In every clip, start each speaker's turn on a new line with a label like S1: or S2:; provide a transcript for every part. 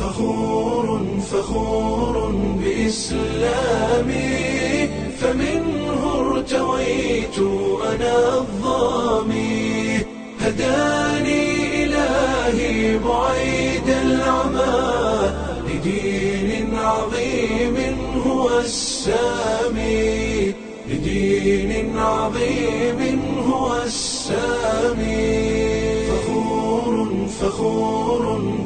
S1: فخور فخور بإسلامي فمنه ارتويت أنا الظامي هداني إلهي بعيد العمى لدين عظيم هو السامي لدين عظيم هو السامي فخور فخور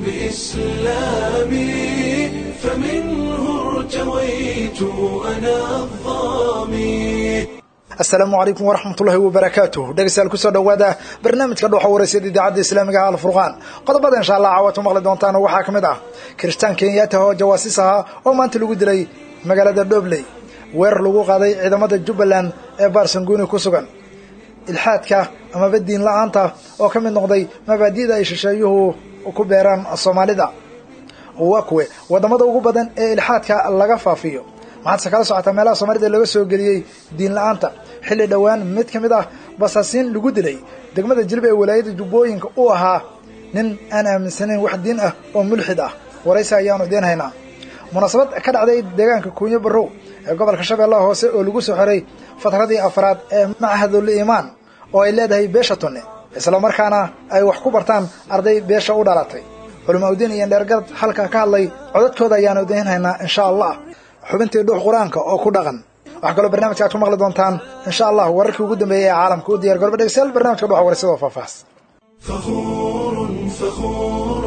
S1: بإسلامي فمنه ارتويت أنا الظامي
S2: asalaamu calaykum waraxmatullaahi wabarakaatuh dhegeystayaal kusoo dhowaada barnaamijka dhuuxa waraysyada idaacadda islaamiga ah alfurqaan qodobada insha allah caawaad ku maqli doontaan waxaa ka mid ah kiristaan kenyaata oo jawaasiis ahaa oo maanta lagu dilay magaalada dhobley weerar lagu qaaday ciidamada jubbaland ee baarsanguuni ku sugan ilxaadka amaba diin la-aanta oo ka mid noqday mabaadi'da ay shisheeyuhu ku beeraan soomaalida waa kuwe wadamada ugu badan ee ilxaadka laga faafiyo maxaadse kala socotaa meelaha soomaalida laga soo geliyey diin la-aanta xilli dhowaan mid ka mid ah basaasiin lagu dilay degmada jilba ee walaayada jubbooyinka uu ahaa nin aan aaminsanayn wax diin ah oo mulxid ah waraysi ayaanu idiin haynaa munaasabad ka dhacday deegaanka kuunyo barrow ee gobolka shabeellaha hoose oo lagu soo xiray fatradii afraad ee machadul iimaan oo ay leedahay beesha tunne islamarkaana ay wax ku bartaan arday beesha u dhalatay culamaa udiin iyo dheergarad halkaa ka hadlay codadkooda ayaanu idiin haynaa insha allah xubintii dhuux qur-aanka oo ku dhaqan waxaa kaloo barnamijka aad ku maqli doontaan insha allah wararkii ugu dambeeyey ee caalamka u diyar garba dhegeystayaal barnamijka dhuxa waraysadoo faahfaahs
S1: فخور فخور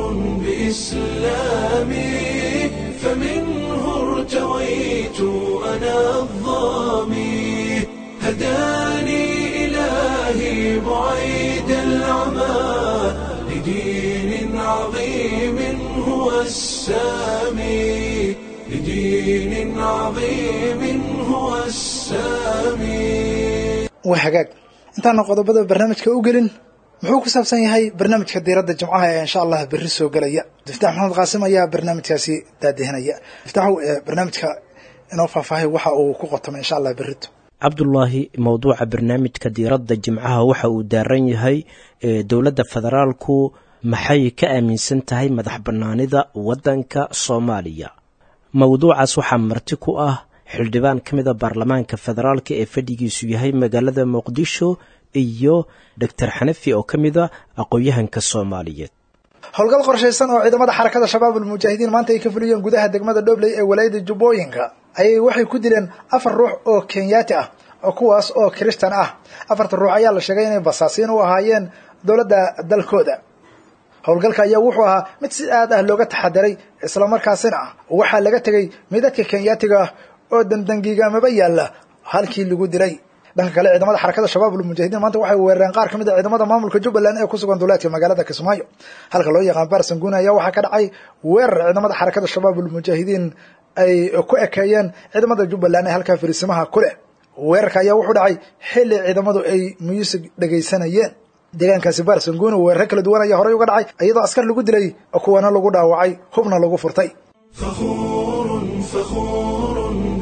S1: بإسلامي فمنه ارتويت أنا الظامي هداني إلهي بعيد العمى لدين عظيم هو السامي لدين عظيم هو السامي
S2: waa hagaag intaana qodobada barnaamijka u gelin muxuu ku saabsan yahay barnaamijka diiradda jimcaha ee insha allah berri soo gelaya diftax maxamed qaasim ayaa barnaamijkaasi daadihinaya diftaxow ee barnaamijka inoo faahfaahay waxa uu ku qotomay insha allah berrito
S3: cabdulaahi mowduuca barnaamijka diiradda jimcaha waxa uu daaran yahay dowladda federaalku maxay ka aaminsan tahay madax bannaanida waddanka soomaaliya mowduucaas waxaa marti ku ah xildhibaan ka mida baarlamaanka federaalka ee fadhigiisu yahay magaalada muqdisho iyo doctor xanafi oo ka mida aqoon-yahanka soomaaliyeed
S2: howlgal qorshaysan oo ciidamada xarakada shabaab ulmujaahidiin maanta ay ka fuliyeen gudaha degmada dhobley ee walaayada jubbooyinka ayay waxay ku dileen afar ruux oo kenyaati ah oo kuwaas oo kiristan ah afarta ruux ayaa la sheegay inay basaasiin u ahaayeen dowladda dalkooda howlgalka ayaa wuxuu ahaa mid si aad ah looga taxadaray islamarkaasina ah waxaa laga tegey midadka kenyaatiga ah oo dandangiigamaba yaalla halkii lagu dilay dhanka kale ciidamada xarakada shabaab ulmujaahidiin maanta waxay weerareen qaar ka mid a ciidamada maamulka jubbaland ee ku sugan duleedka magaalada kismaayo halka loo yaqaan baarsanguuna ayaa waxaa ka dhacay weerar ciidamada xarakada shabaab ulmujaahidiin ay ku ekeeyeen ciidamada jubbaland ee halkaa fariisimaha ku leh weerarka ayaa wuxuu dhacay xilli ciidamadu ay muusig dhegaysanayeen deegaankaasi baarsanguuna weeraro kala duwan ayaa horey uga dhacay iyadoo askar lagu dilay kuwana lagu dhaawacay hubna lagu furtay
S1: فخور فخور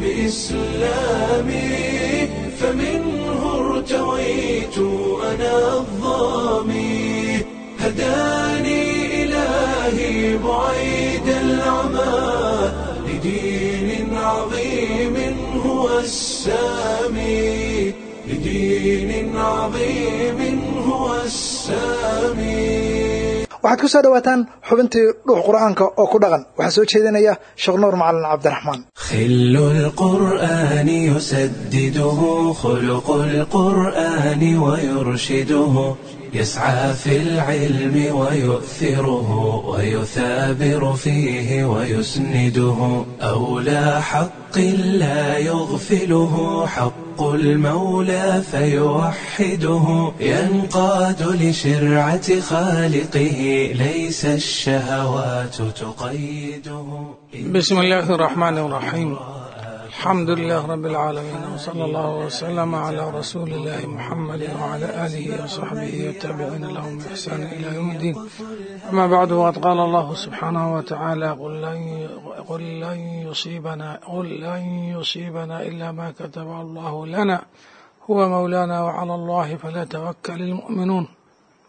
S1: بإسلامي فمنه ارتويت أنا الظامي هداني إلهي بعيد العمى لدين عظيم هو السامي لدين عظيم هو السامي
S2: waxaad ku soo dhawaataan xubintii dhuux qur-aanka oo ku dhaqan waxaa soo jeedinaya sheekh nuur macalin cabdiraxmaan
S1: خل القرآن يسدده خلق القرآن ويرشده يسعى في العلم ويؤثره ويثابر فيه ويسنده أولى حق لا يغفله حق المولى فيوحده ينقاد لشرعة خالقه ليس الشهوات تقيده
S4: بسم الله الرحمن الرحيم الحمد لله رب العالمين وصلى الله وسلم على رسول الله محمد وعلى آله وصحبه والتابعين لهم بإحسان إلى يوم الدين أما بعد وقد قال الله سبحانه وتعالى قل لن, قل لن يصيبنا قل لن يصيبنا إلا ما كتب الله لنا هو مولانا وعلى الله فليتوكل المؤمنون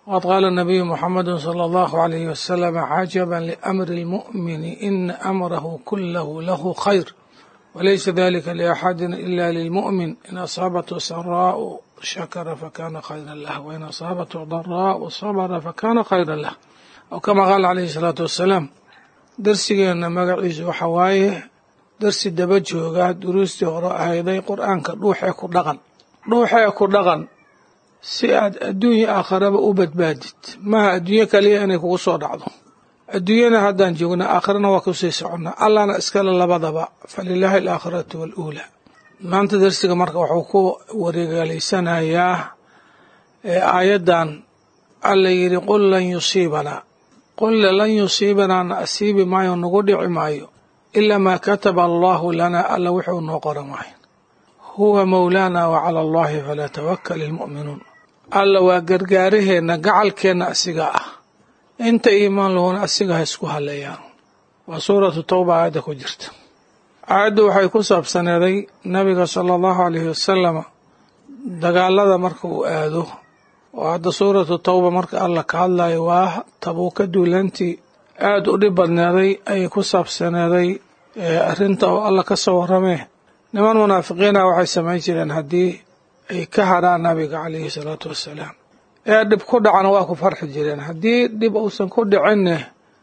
S4: waqad qaala nabiyu muxamadu sala allahu alayhi wasalam cajaban liamri lmu'mini ina amrahu kulahu lahu khayr walaysa dalika liaxadin ila lilmu'min in asaabathu saraau shakara fakana khayra lah wain asaabathu daraau sabra fakana khayra lah aw kama qaala calayhi salaatu wassalaam darsigeenna magaciisu waxa waaye darsi daba joogaa duruustii hore ahayday qur-aanka dhuuxee ku dhaqan dhuuxee ku dhaqan si aad adduunya aakharaba u badbaadid maaha adduunyo kaliya inay kugu soo dhacdo adduunyana haddaan joogna aakhirana waa kusii soconnaa allahna iskale labadaba falilaahi alaakhiratu waaluulaa maanta darsiga marka wuxuu ku wareegaleysanayaa aayaddan alla yidhi qul lan yusiibanaa qulle lan yusiibanaa na asiibi maayo nagu dhici maayo ilaa maa kataba allahu lanaa alla wuxuu noo qoran waayo huwa mawlaana wa cala allahi falaa tawakal ilmu'minuun alla waa gargaaraheenna gacalkeenna asiga ah inta iimaan lahuna asiga ha isku haleeyaan waa suuratu tawba aayadda ku jirta aayaddu waxay ku saabsaneeday nabiga sala allahu alayhi wasalama dagaalada marka uu aado oo hadda suuratu tawba marka alla ka hadlayo waa tabuuka duulantii aada u dhib badneeday ayay ku saabsaneeday arrinta oo alla ka soo warramee niman munaafiqiina waxay samayn jireen haddii ay ka hadhaan nabiga calayhi salaatu wassalaam ee dhib ku dhacana waa ku farxi jireen haddii dhib uusan ku dhicinne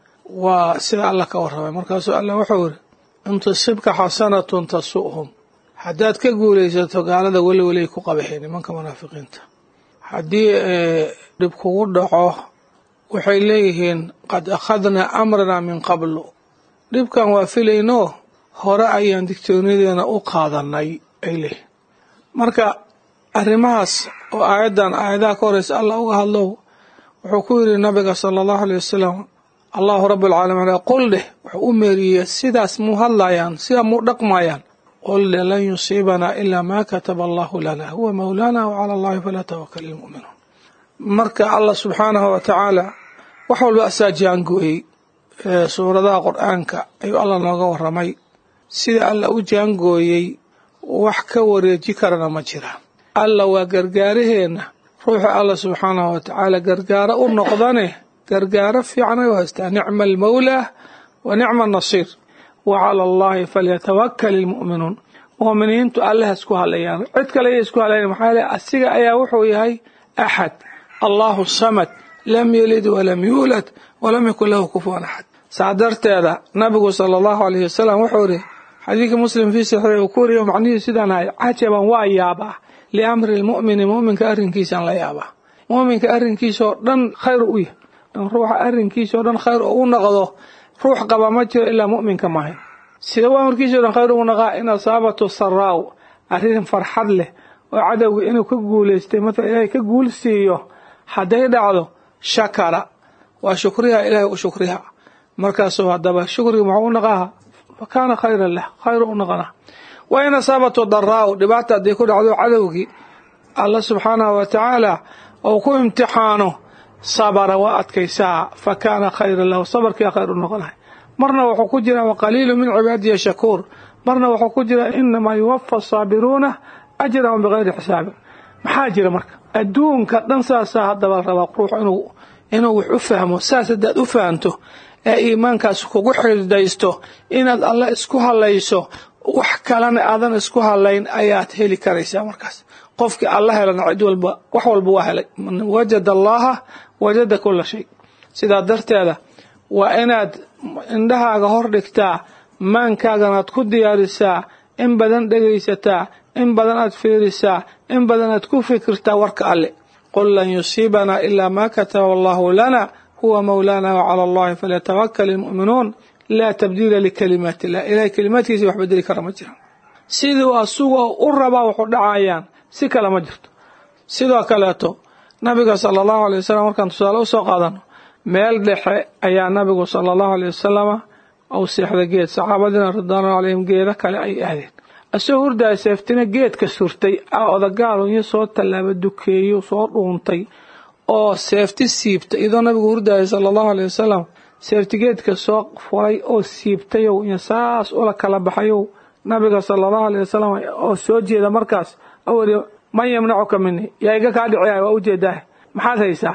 S4: waa sida alla ka warramay markaasuu alla wuxuu yidhi in tusibka xasanatun tasu'hum haddaad ka guulaysato gaalada weli welay ku qabaxeen nimanka munaafiqiinta haddii dhib kugu dhaco waxay leeyihiin qad akhadnaa amranaa min qablu dhibkan waa filayno hore ayaan digtooniyadeena u qaadanay ay leeyihin marka arrimahaas oo aayaddan aayadaha ka horeysa allah uga hadlow wuxuu ku yidhi nabiga sala allahu aleyh wasalam allahu rabbilcaalamiin qul dheh wuxuu u meeriyey sidaas muu hadlayaan sidaa muu dhaqmayaan qul dheh lan yusiibanaa ilaa maa kataba allahu lana huwa mawlaana wa cala allahi falaa tawakal ilmu'minuun marka allah subxaanahu wa tacaala wax walba asaa jaangooyey suuradaha qur-aanka ayuu allah nooga warramay sida alla u jaangooyey wax ka wareeji karana ma jiraan alla waa gargaaraheenna ruuxa alla subxaanahu wa tacaala gargaaro u noqdane gargaaro fiican ay u haystaa nicma almawlaa wa nicma annasiir wa cala allahi falyatawakal ilmu'minuun mu'miniintu allaha isku hadlayaan cid kale ayay isku hadlayan maxaa yeele asiga ayaa wuxuu yahay axad allahu samad lam yelid walam yuulad walam yakun lahu kufuwan axad saa darteeda nabigu sala allahu alayhi wasalam wuxuu ihi xadiidka muslim fii saxiix uu ku wariyo macnihii sidaan ahay cajaban waa yaabaa liamri lmu'mini mu'minka arrinkiisaan la yaabaa mu'minka arrinkiisaoo dhan khayr u yahy ruuxa arrinkiisao dhan khayr oo u noqdo ruux qaba ma jiro ilaa mu'minka mahay sida u amarkiisao dhan khayr ugu naqaa in asaabatu saraaw arrin farxad leh oo cadowga inuu ka guulaystay matala ilaahay ka guul siiyo hadday dhacdo shakara waa shukriha ilaahay u shukriha markaasuu haddaba shukriga muxuu u naqaaha fa kaana khayran lah khayr u naqana wa in asaabatu daraaw dhibaata haddii ku dhacdo cadowgii alla subxaanahu wa tacaala ou ku imtixaano sabara waa adkaysaa fa kaana khayran lahu sabarkiia khayr u noqonahay marna wuxuu ku jiraa waqaliilu min cibaadiya shakuur marna wuxuu ku jiraa inamaa yuwafa asaabiruuna ajrahum bikayri xisaabin maxaa jira marka adduunka dhan saasaa haddaba rabaa ruux inuu inuu wax u fahmo saas haddaad u fahanto ee iimaankaas kugu xididaysto inaad alle isku hadlayso wax kalena aadan isku hadlayn ayaad heli karaysaa markaas qofkii alla helana cid walba wax walba waa helay man wajada allaha wajada kula shay sidaa darteeda waa inaad indhahaaga hor dhigtaa maankaaganaad ku diyaarisaa in badan dhegaysataa in badan aad fiirisaa in badan aad ku fikirtaa warka alle qul lan yusiibanaa ilaa maa kataba allahu lana huwa mawlaana wa cala allahi falyatawakal ilmu'minuun laa tabdiila likalimaati illah ilahay kalimaadkiisa wax bedeli kara ma jiraan siduu asugoo u rabaa waxu dhacayaan si kale ma jirto sidoo kaleeto nabiga sala allahu alay wasalam markaan tusaale usoo qaadano meel dhexe ayaa nabigu sala allahu alay wasalama ou seexda geed saxaabadiina ridwaanu calayhim geeda kale ay aadeen asagoo hurdaya seeftina geedka surtay odagaalunyo soo tallaaba dukeeyo soo dhuuntay oo seefti siibta iyadoo nabigu hurdaya sala allahu alay wasalam seefti geedka soo furay oo siibtayow iyo saas ula kala baxayow nabiga sala allahu alay wasalam oo soo jeeda markaas awali man yamnacuka mini yaa iga kaa dhiciyahay waa ujeedaah maxaad haysaa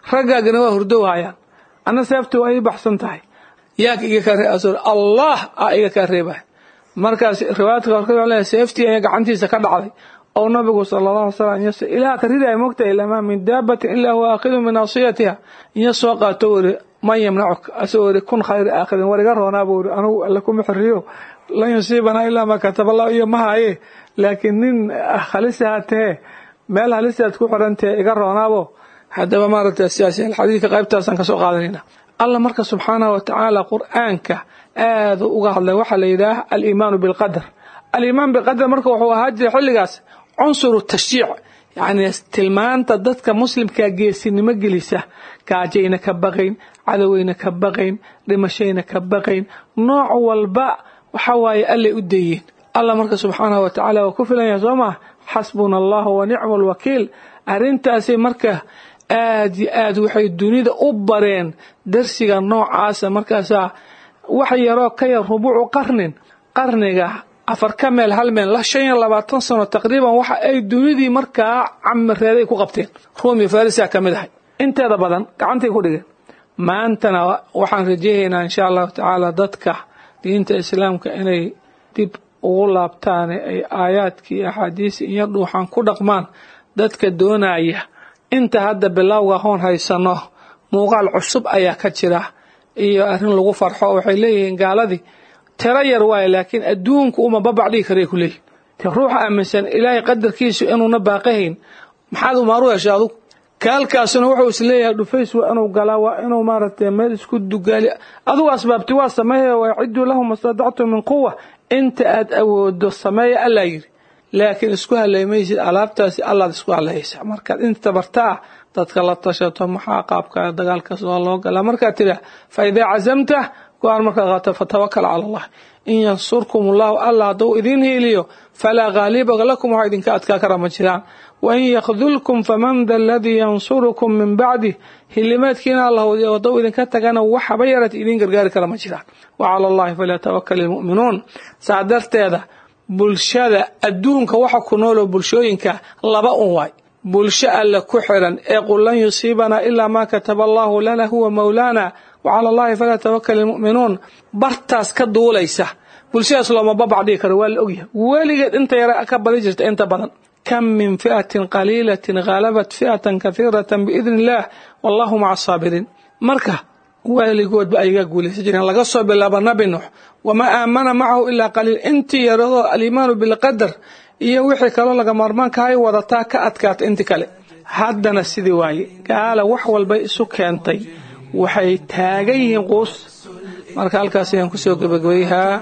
S4: raggaagana waa hurdow hayaan anna seefti waa ii baxsan tahay yaa iga kaa reeb allah aa iga kaa reebay markaas riwaayadka qaarkood waxaa leeyahay seeftii ayaa gacantiisa ka dhacday oo nabigu sala allahu alay slam inyas ilaah ka ridaya mogtahay lamaa min daabatin ilaa huwa aakhidu min naasiyatiha inya soo qaato wuri man yamnacuk asagoo wuri kun khayri aakhidin war iga roonaa buu wuri anugu alle kuma xiriyo lan yusiibanaa ilaa maa kataba allah iyo ma haye laakiin nin halisa tahe meel halisaad ku xirantahe iga roonaabo haddaba maaragta sidaas xadiidka qaybtaasaan kasoo qaadanayna allah marka subxaanahu watacaala qur-aanka aada uga hadlay waxaa la yidhaah aliimaanu bilqadar aliimaan bilqadar marka wuxuu ahaa jira xilligaas cunsuru tashjiic yacni tilmaanta dadka muslimkaa geesinimo gelisa gaajayna ka baqayn cadoweyna ka baqayn dhimashayna ka baqayn nooc walba waxa waaye allay u dayeen allah marka subxaanahu watacaala waa ku filan yahay soo maa xasbuna allahu wa nicma alwakiil arrintaasi marka aad yo aad waxay dunida u bareen darsiga noocaasa markaasaa wax yaroo ka yar rubuucu qarnin qarniga afar ka meel hal meel la shan iyo labaatan sano taqriiban waxa ay dunidii markaa camireeday ku qabteen ruumi farisia ka mid ahay inteeda badan gacantay ku dhigeen maantana waxaan rajeeyaynaa insha allahu tacaala dadka diinta islaamka inay dib ugu laabtaan ay aayaadkii axaadiisi iyo dhuuxan ku dhaqmaan dadka doonaya inta hadda bilowga hoon haysano muuqaal cusub ayaa ka jira iyo arrin lagu farxo waxay leeyihiin gaaladii tiro yar waaye laakiin adduunku uma babac dhigi karay ku leeyihin te ruuxa aaminsan ilaahay qadarkiisu inuuna baaqahayn maxaad umaaru heshay adugu kaalkaasuna wuxuu is leeyahay dhufays waa inuu galaa waa inuu maaragtay meel isku dugaali adugu asbaabti waa sameeya waaciduu lahum mastadactum min quwa inta aad awoodo sameeya allaa yidhi laakiin isku haleymaysid alaabtaasi allaad isku haleysa markaad inta bartaa dadka la tashato maxaa qaabka dagaalkaas waa loo galaa markaad tidha fa idaa cazamta go-aan markaad qaato fatawakal cala allah in yansurkum allahu allah hadduu idiin hiiliyo falaa ghaaliba lakum waxaa idinka adkaa kara ma jiraan wain yakdulkum faman da aladii yansurukum min bacdih hilimaadkiina allah hadduu idinka tagana waxaba yarat idiin gargaari kara ma jiraan wa cala allahi falyatawakal ilmu'minuun saa darteeda bulshada adduunka waxa ku nooloo bulshooyinka laba un waay bulsho alle ku xiran ee qul lan yusiibanaa ilaa maa kataba allahu lana huwa mawlaana wa cala allahi falaa tawakal ilmu'minuun bartaas ka duulaysa bulshadaas looma babac dhigi karo waa la ogyahay weligeed inta yara ka badi jirta inta badan kam min fi'atin qaliilatin ghaalabat fi'atan kahiiratan biidni illaah wallahu maca asaabiriin marka weligoodba ayagaa guulaysan jireen laga soo bilaabo nabi nuux wamaa aamana macahu ilaa qaliil intii yaradoo aliimaanu bilqadar iyo wixii kaloo laga maarmaankahay wadataa ka adkaata inti kale haddana sidii waaye gaala wax walbay isu keentay waxay taagan yihiin quus marka halkaas ayaan kusoo gebagabayhaa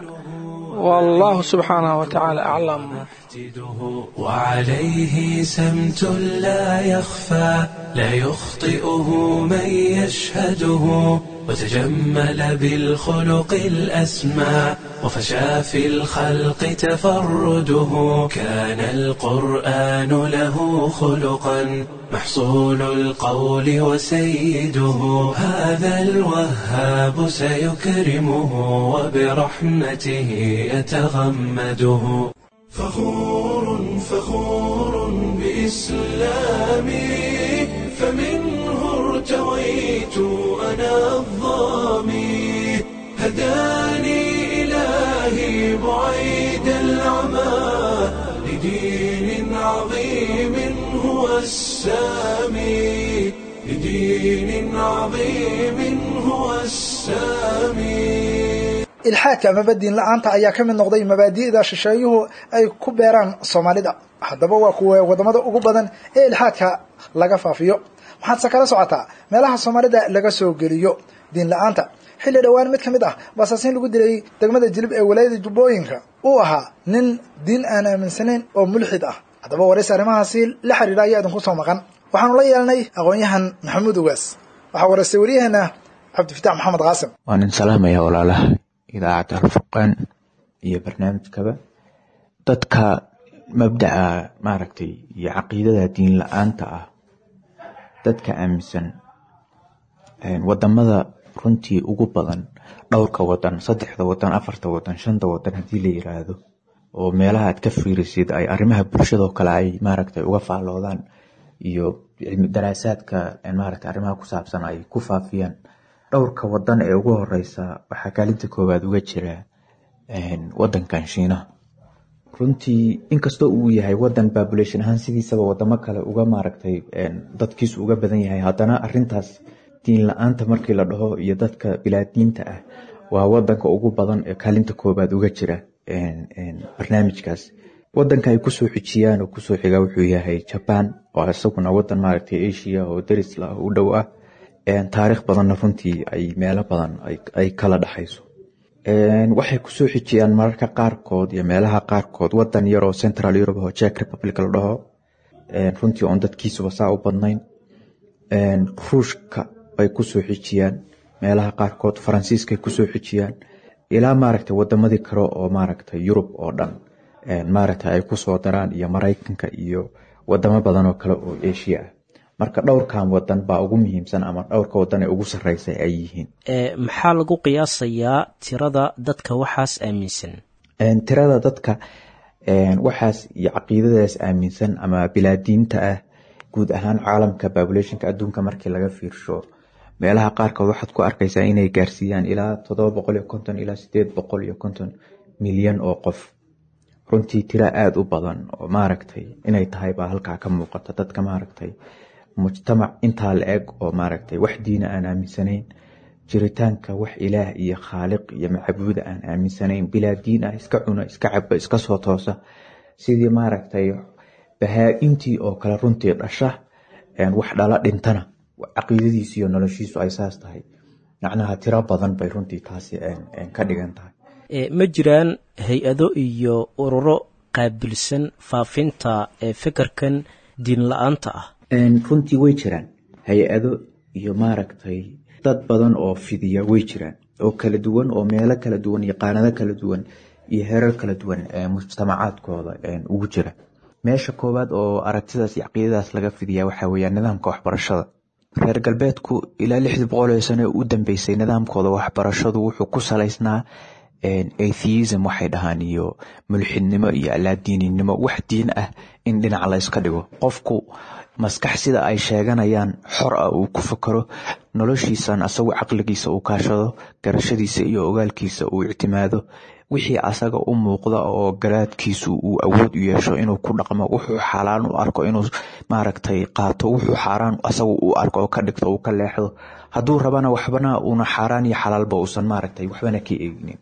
S4: والله سبحانه وتعالى أعلم
S1: وعليه سمت لا يخفى لا يخطئه من يشهده وتجمل بالخلق الأسمى وفشى في الخلق تفرده كان القرآن له خلقا محصول القول وسيده هذا الوهاب سيكرمه وبرحمته يتغمده فخور فخور بإسلامي فمنه ارتويت أنا الظامي هداني إلهي بعيد العمى لدين عظيم هو السامي لدين عظيم هو السامي
S2: ilxaadka amaba diin la-aanta ayaa ka mid noqday mabaadi'da shisheeyuhu ay ku beeraan soomaalida haddaba waa kuwa wadamada ugu badan ee ilxaadka laga faafiyo waxaadse kala socotaa meelaha soomaalida laga soo geliyo diin la-aanta xilli dhowaan mid ka mid ah basaasiin lagu dilay degmada jilib ee walaayada jubbooyinka uu ahaa nin diin aan aaminsanayn oo mulxid ah haddaba waraysi arrimahaasi la xiriira ayaa idinku soo maqan waxaanu la yeelnay aqoon-yahan maxamuud ogaas waxaa waraystay waryaheena cabdifitaax maxamed qaasim
S5: waa nin salaamaya walaalaha idaacadda alfurqaan iyo barnaamijkaba dadka mabdaca maaragtay iyo caqiidada diin la-aanta ah dadka aaminsan wadamada runtii ugu badan dhowrka wadan saddexda wadan afarta wadan shanta wadan haddii la yiraahdo oo meelaha aad ka fiirisid ay arrimaha bulshadoo kale ay maaragtay uga faalloodaan iyo daraasaadka maaragtay arrimaha ku saabsan ay ku faafiyaan dhowrka wadan ee ugu horeysa waxaa kaalinta koowaad uga jira wadankan shiinaha runtii inkastoo uu yahay wadan population ahaan sidiisaba wadamo kale uga maaragtay dadkiisu uga badan yahay haddana arintaas diin la-aanta markii la dhaho iyo dadka bilaadiinta ah waa wadanka ugu badan ee kaalinta koobaad uga jira barnaamijkaas wadanka ay kusoo xijiyaan oo kusoo xiga wuxuu yahay jaban oo isaguna wadan maaragtay asia oo darisla u dhow ah taariikh badanna runtii ay meelo badan ay kala dhexayso waxay kusoo xijiyaan mararka qaarkood iyo meelaha qaarkood wadan yaroo central europe oo jek republic la dhaho runtii oon dadkiisuba saa u badnayn ruushka ay kusoo xijiyaan meelaha qaarkood faransiiskaay kusoo xijiyaan ilaa maaragtay wadamadii kale oo maaragtay yurub oo dhan maaragtay ay kusoo daraan iyo maraykanka iyo wadamo badan oo kale oo asia ah marka dhowrkan wadan baa ugu muhiimsan ama dhowrka wadan ee ugu sareysa ay yihiin
S3: maxaa lagu qiyaasayaa tirada dadka waxaas aaminsan
S5: tirada dadka waxaas iyo caqiidadaas aaminsan ama bilaadiinta ah guud ahaan caalamka populationka adduunka markii laga fiirsho meelaha qaarkood waxaad ku arkaysaa inay gaarsiiyaan ilaa todoba boqol iyo konton ilaa sideed boqol iyo konton milyan oo qof runtii tira aada u badan oo maaragtay inay tahay baa halkaa ka muuqata dadka maaragtay mujtamac intaa la eg oo maaragtay wax diina aan aaminsanayn jiritaanka wax ilaah iyo khaaliq iyo macbuuda aan aaminsanayn bilaa diin ah iska cuna iska caba iska soo toosa sidii maaragtay bahaa-intii oo kale runtii dhasha wax dhala dhintana caqiidadiisu iyo noloshiisu ay saas tahay macnaha tiro badan bay runtii taasi ka dhigan tahay
S3: ma jiraan hay-ado iyo ururo qaabilsan faafinta ee fikirkan diin la-aanta ah
S5: runtii way jiraan hay-ado iyo maaragtay dad badan oo fidiya way jiraan oo kala duwan oo meelo kala duwan iyo qaanado kala duwan iyo heerar kala duwan mujtamacaadkooda ugu jira meesha koowaad oo aragtidaas iyo caqiidadaas laga fidiya waxaa weeyaan nidaamka waxbarashada reer galbeedku ilaa lixdii boqol sano u dambeysay nidaamkooda waxbarashadu wuxuu ku salaysnaa atheism waxay dhahaan iyo mulxidnimo iyo alaadiininimo wax diin ah in dhinac la yska dhigo qofku maskax sida ay sheeganayaan xor ah uu ku fakaro noloshiisan asagu caqligiisa uu kaashado garashadiisa iyo ogaalkiisa uu ictimaado wixii asaga u muuqda oo garaadkiisu uu awood u yeesho inuu ku dhaqmo wuxuu xalaan u arko inuu maaragtay qaato wuxuu xaaraan asagu u arko oo ka dhigto uu ka leexdo hadduu rabana waxbana uuna xaaraan iyo xalaalba uusan maaragtay waxbana ka eegnin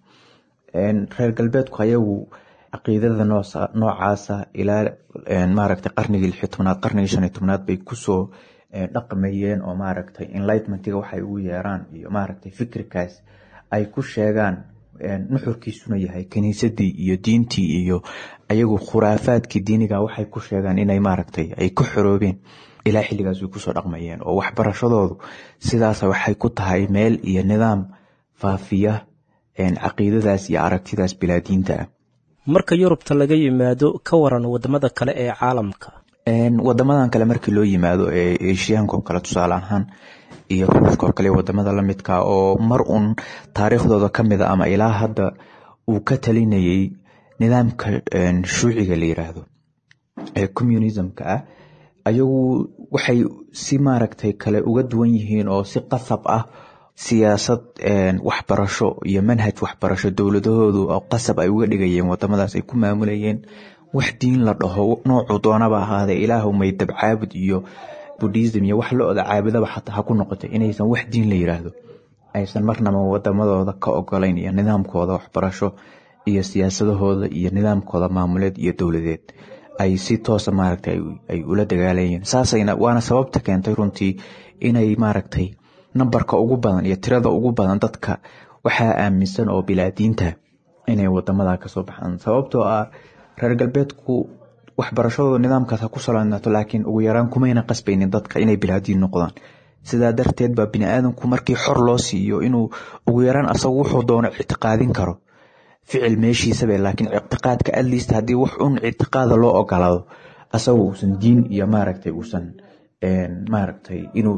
S5: reer galbeedku ayagu caqiidada noocaasa ilaa maaragtay qarnigii lixi tobnaad qarnigii shan iyo tobnaad bay kusoo dhaqmayeen oo maaragtay enlightmentiga waxay ugu yeeraan iyo maaragtay fikirkaas ay ku sheegaan nuxurkiisuna yahay kiniisadii iyo diintii iyo ayagu khuraafaadkii diiniga waxay ku sheegaan inay maaragtay ay ku xoroobeen ilaa xilligaas way kusoo dhaqmayeen oo waxbarashadoodu sidaas waxay ku tahay meel iyo nidaam faafiya caqiidadaas iyo aragtidaas bilaadiinta ah
S3: marka yurubta laga yimaado ka waran wadamada kale ee caalamka
S5: wadamadan kale markii loo yimaado ee eshiyaanka oo kale tusaale ahaan iyo ruushka oo kale wadamada lamidka oo mar uun taariikhdooda kamid a ama ilaa hadda uu ka talinayay nidaamka shuuciga la yiraahdo ee communismka ah ayagu waxay si maaragtay kale uga duwan yihiin oo si qasab ah siyaasad waxbarasho iyo manhaj waxbarasho dowladahoodu oo qasab ay uga dhigayeen wadamadaas ay ku maamulayeen wax diin la dhaho noocuu doonaba ahaadee ilaahu maydab caabud iyo budhism iyo wax lo-da caabudaba xataa ha ku noqotay inaysan wax diin la yiraahdo aysan marnaba wadamadooda ka ogolayn iyo nidaamkooda waxbarasho iyo siyaasadahooda iyo nidaamkooda maamuleed iyo dowladeed ay si toosa maaragtay ay ula dagaalayeen saasayna waana sababta keentay runtii inay maaragtay nambarka ugu badan iyo tirada ugu badan dadka waxaa aaminsan oo bilaadiinta inay wadamada kasoo baxaan sababtoo ah reer galbeedku waxbarashadooda nidaamkaas ha ku salaynaato laakiin ugu yaraan kumayna qasbaynin dadka inay bilaadiin noqdaan sidaa darteed baa biniaadamku markii xor loo siiyo inuu ugu yaraan asagu wuxuu doono ictiqaadin karo ficil meeshiisabe laakiin ictiqaadka atleast haddii wax un ictiqaada loo ogolaado asagu uusan diin iyo maaragtay uusan maaragtay inuu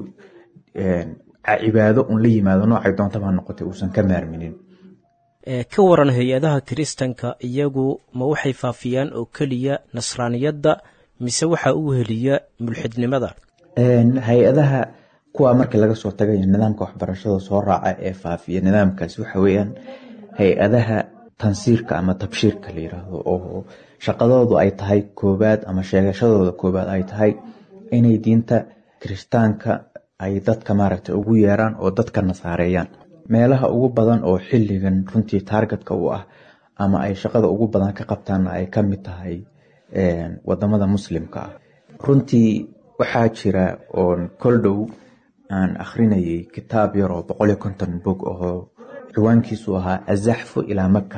S5: cibaado un la yimaado noocay doontaba noqotay uusan ka maarminin
S3: ka waran hay-adaha kiristanka iyagu ma waxay faafiyaan oo keliya nasraaniyadda mise waxaa u heliya mulxidnimada
S5: hay-adaha kuwa markii laga soo tagay nidaamka waxbarashada soo raaca ee faafiya nidaamkaasi waxa weyaan hay-adaha tansiirka ama tabshiirka la yiraahdo oo shaqadoodu ay tahay koobaad ama sheegashadooda koobaad ay tahay inay diinta kirishtaanka ay dadka maaragtay ugu yeeraan oo dadka nasaareeyaan meelaha ugu badan oo xilligan runtii taargetka u ah ama ay shaqada ugu badan ka qabtaanna ay ka mid tahay wadamada muslimka ah runtii waxaa jira oon kol dhow aan akhrinayay kitaab yar oo boqol iyo konton bog oo ciwaankiisu ahaa azaxfu ilaa maka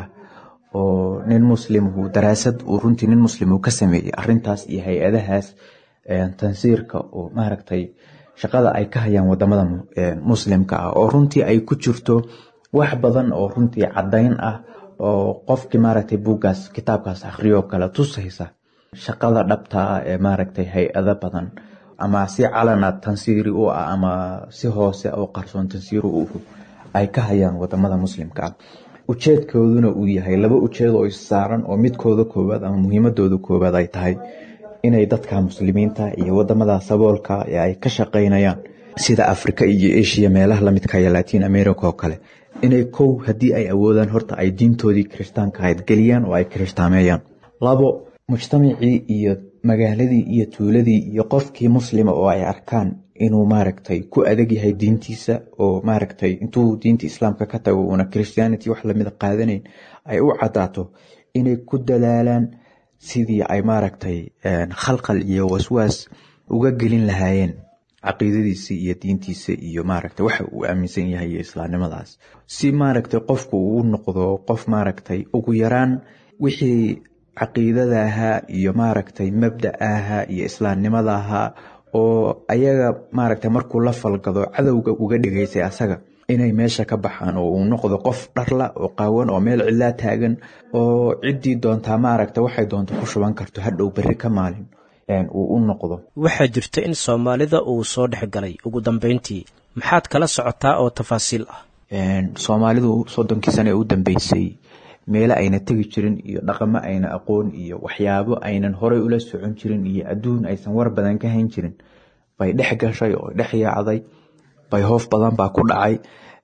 S5: oo nin muslimhu daraasad uu runtii nin muslim uu ka sameeyey arintaas iyo hay-adahaas tansiirka oo maaragtay shaqada ay ka hayaan wadamada muslimka ah oo runtii ay ku jirto wax badan oo runtii cadayn ah oo qofkii maaragtay buuggaas kitaabkaas akhriyo kale tusaysa shaqada dhabta ah ee maaragtay hay-ado badan ama si calana tansiiri u ah ama si hoose oo qarsoon tansiiri u ay ka hayaan wadamada muslimka ah ujeedkooduna uu yahay laba ujeed oo issaaran oo midkooda koowaad ama muhiimadooda koowaad ay tahay inay dadka muslimiinta iyo wadamada saboolka ee ay ka shaqaynayaan sida africa iyo asia meelaha lamidka iyo latin america oo kale inay kow haddii ay awoodaan horta ay diintoodii kirishtaanka ahayd geliyaan oo ay kirishhtaameeyaan labo mujtamacii iyo magaaladii iyo tuuladii iyo qofkii muslima oo ay arkaan inuu maaragtay ku adag yahay diintiisa oo maaragtay intuu diinta islaamka ka tago uuna christianity wax lamida qaadanayn ay u cadaato inay ku dadaalaan sidii ay maaragtay khalqal iyo waswaas uga gelin lahaayeen caqiidadiisa iyo diintiisa iyo maaragtay waxa uu aaminsan yahay iyo islaamnimadaas si maaragtay qofku uu noqdo qof maaragtay ugu yaraan wixii caqiidada ahaa iyo maaragtay mabda ahaa iyo islaamnimada ahaa oo ayaga maaragtay markuu la falgado cadowga uga dhigaysay asaga inay meesha ka baxaan oo uu noqdo qof dharla oo qaawan oo meel cidlaa taagan oo ciddii doontaa maaragta waxay doonto ku shuban karto hadhow berri ka maalin uu u noqdo
S3: waxaa jirta in soomaalida uu soo dhex galay ugu dambeyntii maxaad kala socotaa oo tafaasiil ah
S5: soomaalidu soddonkii sane ee u dambeysay meelo ayna tegi jirin iyo dhaqamo ayna aqoon iyo waxyaabo aynan horey ula socon jirin iyo adduun aysan war badan ka hayn jirin bay dhex gashay oo dhex yaacday bay hoof badan baa ku dhacay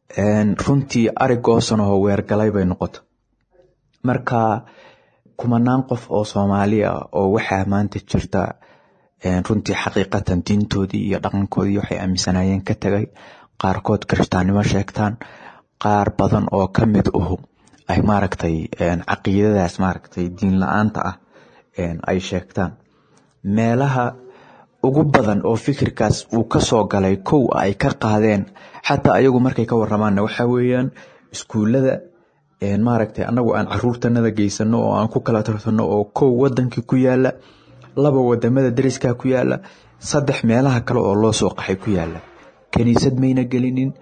S5: runtii arig goosanahoo weergalay bay noqota marka kumanaan qof oo soomaali ah oo waxaa maanta jirta runtii xaqiiqatan diintoodii iyo dhaqankoodii waxay aaminsanaayeen ka tagay qaarkood kirishtaannimo sheegtaan qaar badan oo ka mid uhu ay maaragtay caqiidadaas maaragtay diin la-aanta ah ay sheegtaan meelaha ugu badan oo fikirkaas uu ka soo galay kow ay ka qaadeen xataa ayagu markay ka waramaanna waxaa weeyaan iskuullada maaragtay anagu aan caruurtanada geysano oo aan ku kala tartano oo kow wadankii ku yaala laba wadamada dariskaa ku yaala saddex meelaha kale oo loo soo qaxay ku yaala kaniisad mayna gelinin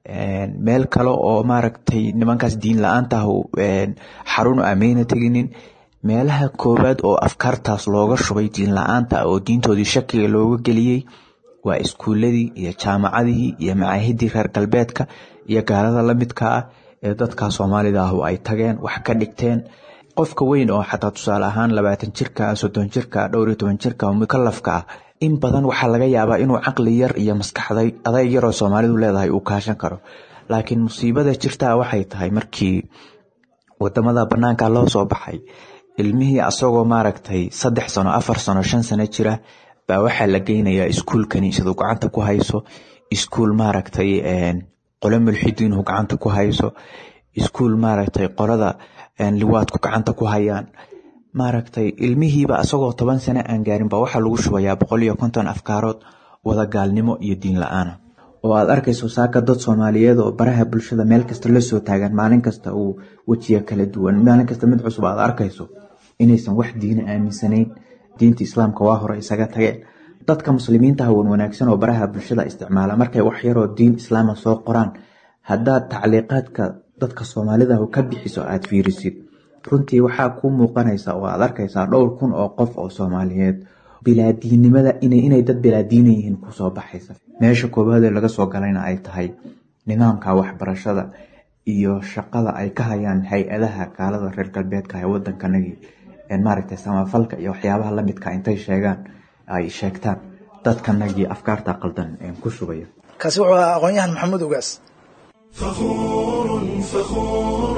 S5: meel kale oo maaragtay nimankaas diin la-aanta ah xarun ah mayna teginin meelaha koowaad oo afkaartaas looga shubay diin la-aanta ah oo diintoodii shakiga looga geliyey waa iskuuladii iyo jaamacadihii iyo macaahidii reer galbeedka iyo gaalada lamidka ah ee dadka soomaalida ah ay tageen wax ka dhigteen qofka weyn oo xataa tusaale ahaan labaatan jirka soddon jirka dhowr iyo toban jirka mukalafka ah in badan waxaa laga yaabaa inuu caqli yar iyo maskaxday adayg yaroo soomaalidu leedahay uu kaashan karo laakiin musiibada jirtaa waxay tahay markii wadamada banaanka loo soo baxay ilmihii asagoo maaragtay saddex sano afar sano shan sano jira baa waxaa la geynayaa iskuul kaniisadu gacanta ku hayso iskuul maaragtay qolo mulxidiinhu gacanta ku hayso iskuul maaragtay qolada liwaadku gacanta ku hayaan maaragtay ilmihiiba asagoo toban sano aan gaarin baa waxaa lagu shubayaa boqol iyo konton afkaarood wada gaalnimo iyo diin la-aana oo aad arkayso saaka dad soomaaliyeed oo baraha bulshada meel kasta la soo taagan maalin kasta uu wejiya kala duwan maalin kasta mid cusub aad arkayso inaysan wax diina aaminsanayn diinta islaamka waa hore isaga tageen dadka muslimiinta hawan wanaagsan oo baraha bulshada isticmaala markay wax yaroo diin islaama soo qoraan haddaad tacliiqaadka dadka soomaalida ka bixiso aad fiirisid runtii waxaa kuu muuqanaysa oo aad arkaysaa dhowr kun oo qof oo soomaaliyeed bilaadiinnimada inay dad bilaadiina yihiin kusoo baxaysa meesha koowaadee laga soo galayna ay tahay nidaamka waxbarashada iyo shaqada ay ka hayaan hay-adaha gaalada reer galbeedka ee wadankanagii maaragtay samafalka iyo waxyaabaha lamidka intay sheegaan ay sheegtaan dadkanagii afkaarta qaldan ku shubaya
S2: kaasi wuxuu ahaa aqoon-yahan maxamuud ogaas
S1: فخور فخور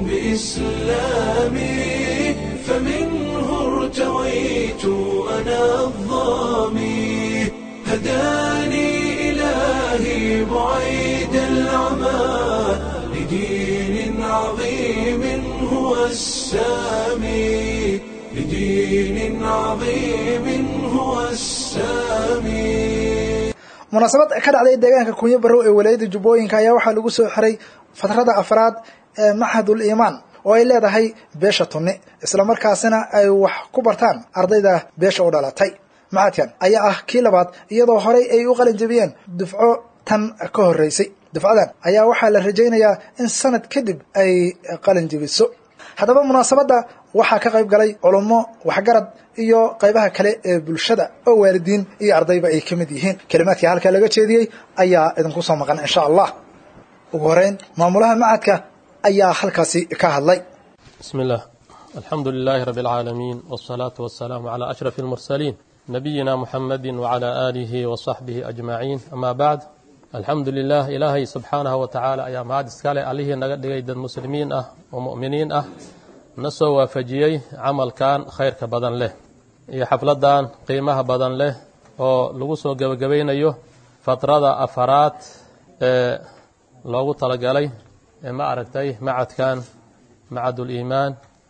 S1: بإسلامي فمنه ارتويت أنا الظامي هداني إلهي بعيد العمى لدين عظيم هو السامي لدين عظيم هو السامي
S2: munaasabad ka dhacday deegaanka kunyo barrow ee walaayada jubbooyinka ayaa waxaa lagu soo xiray fatrada afraad ee maxadul iimaan oo ay leedahay beesha tunni islamarkaasina ay wax ku bartaan ardayda beesha u dhalatay maxadkan ayaa ah kii labaad iyadoo horey ay u qalin jebiyeen dufco tan ka horreysay dufcadan ayaa waxaa la rajaynayaa in sanad kadib ay qalin jebiso haddaba munaasabadda waxaa ka qayb galay culummo waxgarad iyo qaybaha kale ee bulshada oo waalidiin iyo ardayba ay ka mid yihiin kelimaadkii halkaa laga jeediyey ayaa idinku soo maqan insha allah ugu horeyn maamulaha macadka ayaa halkaasi ka hadlay
S6: بسم الله الحمد لله رب العالمين والصلاة والسلام على أشرف المرسلين نبينا محمد وعلى آله وصحبه أجمعين أما بعد الحمد لله إلهي سبحانه وتعالى أيام هذا سكالي عليه نقد المسلمين أه ومؤمنين أه نسو وفجيي عمل كان خير كبدن له iyo xafladan qiimaha badan leh oo lagu soo gebagabaynayo fatrada afaraad ee loogu talagalay ee ma aragtay macadkan macadul iimaan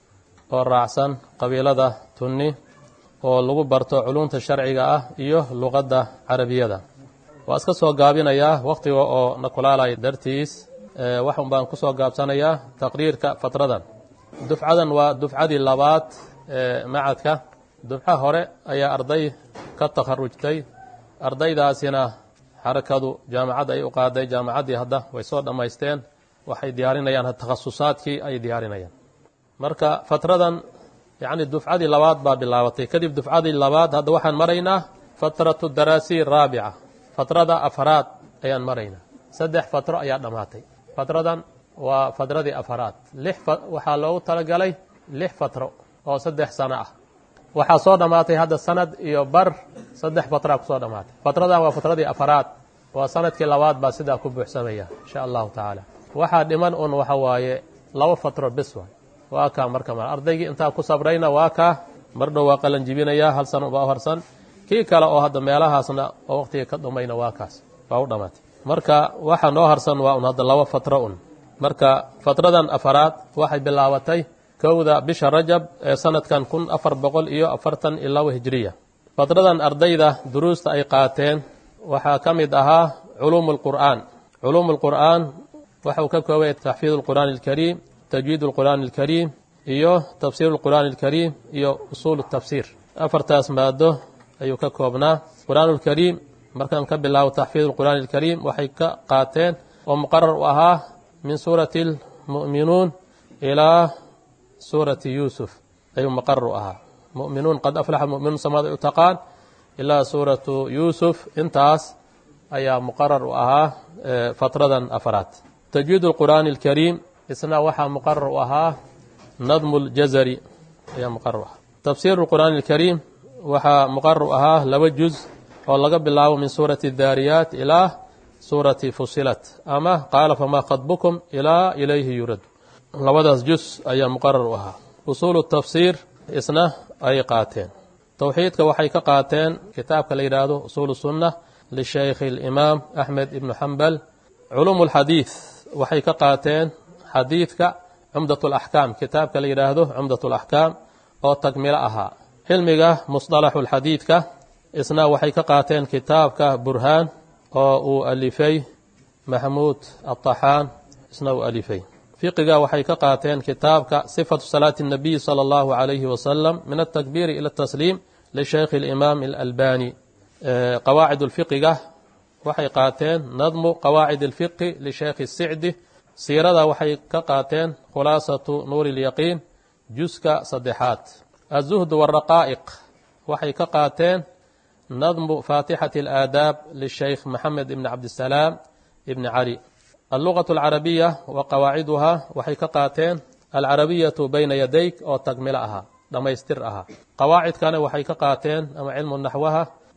S6: oo raacsan qabiilada tunni oo lagu barto culumta sharciga ah iyo luqadda carabiyada waa iska soo gaabinayaa wakhtiga oo na kulaalaya dartiis waxun baan ku soo gaabsanayaa taqriirka fatradan dufcadan waa dufcadii labaad ee macadka dufco hore ayaa arday ka takharujtay ardaydaasina xarakadu jaamacad ay u qaaday jaamacaddii hadda way soo dhammaysteen waxay diyaarinayaan takhasusaadkii ay diyaarinayaan marka fatradan yacni dufcadii labaad baa bilaabatay kadib dufcadii labaad hadda waxaan maraynaa fatratu daraasiy raabica fatrada afaraad ayaan maraynaa saddex fatro ayaa dhammaatay fatradan waa fatradii afaraad lix waxaa loogu talagalay lix fatro oo saddex sano ah waxaa soo dhammaatay hadda sanad iyo bar saddex fatraa kusoo dhammaatay fatradan waa fatradii afaraad waa sanadkii labaad baa sidaa ku buuxsamaya insha allahu tacaala waxaa dhiman un waxa waaye laba fatro bes waay waa kaa marka mar ardaygii intaa ku sabrayna waa kaa mar dhow waa qalan jibinaya hal sano baa u harsan kii kale oo hadda meelahaasna oo waqtiga ka dhumayna waa kaas waa u dhammaatay marka waxa noo harsan waa un hadda laba fatro un marka fatradan afaraad waxay bilaabatay kowda bisha rajab ee sanadkan kun afar boqol iyo afartan iyo labo hijiriya fatradan ardayda duruusta ay qaateen waxaa ka mid ahaa culuumu lqur'aan culuumu lqur'aan waxa uu ka koobaya taxfiid lqur'aani alkariim tajwiid lqur'aani alkariim iyo tafsiir lqur'aani alkariim iyo usuul tafsiir afartaas maado ayuu ka koobnaa qur'aan lkariim markaan ka bilaabo taxfiid lqur'aani alkariim waxay ka qaateen oo muqarar u ahaa min suurati lmu'minuun ilaa suurati yuusuf ayuu muqarar u ahaa mu'minuun qad aflaxa mu'minuun samada u taqaan ilaa suuratu yuusuf intaas ayaa muqarar u ahaa fatradan afaraad tajwiid lqur'aani alkariim isna waxaa muqarar u ahaa nadmu ljazari ayaa muqarar u ahaa tafsiir lqur'aani alkariim waxaa muqarar u ahaa laba juz oo laga bilaabo min suurati daariyaat ilaa suurati fusilat ama qaala famaa khadbukum ilaa ilayhi yurad labadaas juz ayaa muqarar u ahaa usuulu tafsiir isna ay qaateen towxiidka waxay ka qaateen kitaabka la yidhaahdo usuulu sunna lishaykhi alimaam axmed ibnu xambal culuumu lxadiid waxay ka qaateen xadiidka cumdat alaxkaam kitaabka la yidhaahdo cumdat alaxkaam oo tagmilo ahaa cilmiga musطalaxu lxadiidka isna waxay ka qaateen kitaabka burhaan oo uu alifay maxmuud aطaxaan isna uu alifay fiqiga waxay ka qaateen kitaabka sifatu salaati الnabiy salى اllahu عalayhi wasalam min atakbiiri ila اtasliim lishaykhi اlimaam اlalbani qawaacid اlfiqiga waxay qaateen nadmu qawaacid اlfiqi lishaykhi الsicdi siirada waxay ka qaateen khulaasatu nuuri اlyaqiin juska saddexaad aلzuhd wالraqaa'iq waxay ka qaateen nadmu faatixati اlaadaab lishaykh maxamed ibn cabdisalaam ibni cali allugaة alcarabiya wa qawaaciduha waxay ka qaateen alcarabiyatu bayna yadayk oo tagmilo ahaa dhammaystir ahaa qawaacidkana waxay ka qaateen ama cilmu naxwaha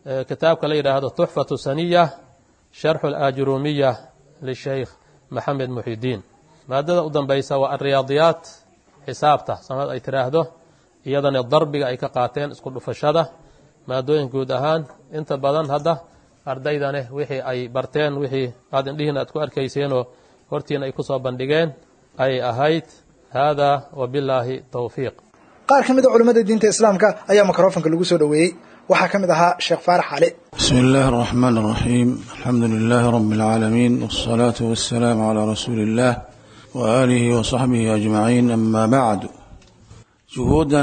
S6: kitaabka la yidhaahdo tuxfatu saniya sharxu alaajurumiya lisheykh maxamed muxidiin maadada u dambaysa waa alriyaadiyaat xisaabta samad ay tiraahdo iyadana darbiga ay ka qaateen isku dhufashada maadooyin guud ahaan inta badan hadda ardaydane wixii ay barteen wixii aad indhihiina aad ku arkayseenoo hortiina ay ku soo bandhigeen ay ahayd hada wabilaahi towfiiq
S2: qaar ka mid a culimmada diinta islaamka ayaa mikrofonka lagu soo dhoweeyey waxaa ka mid ahaa sheekh faarax cali
S7: بسم الله الرحمن الرحيم الحمد لله رب العالمين والصلاة والسلام على رسول الله وآله وصحبه أجمعين أما بعد جهودا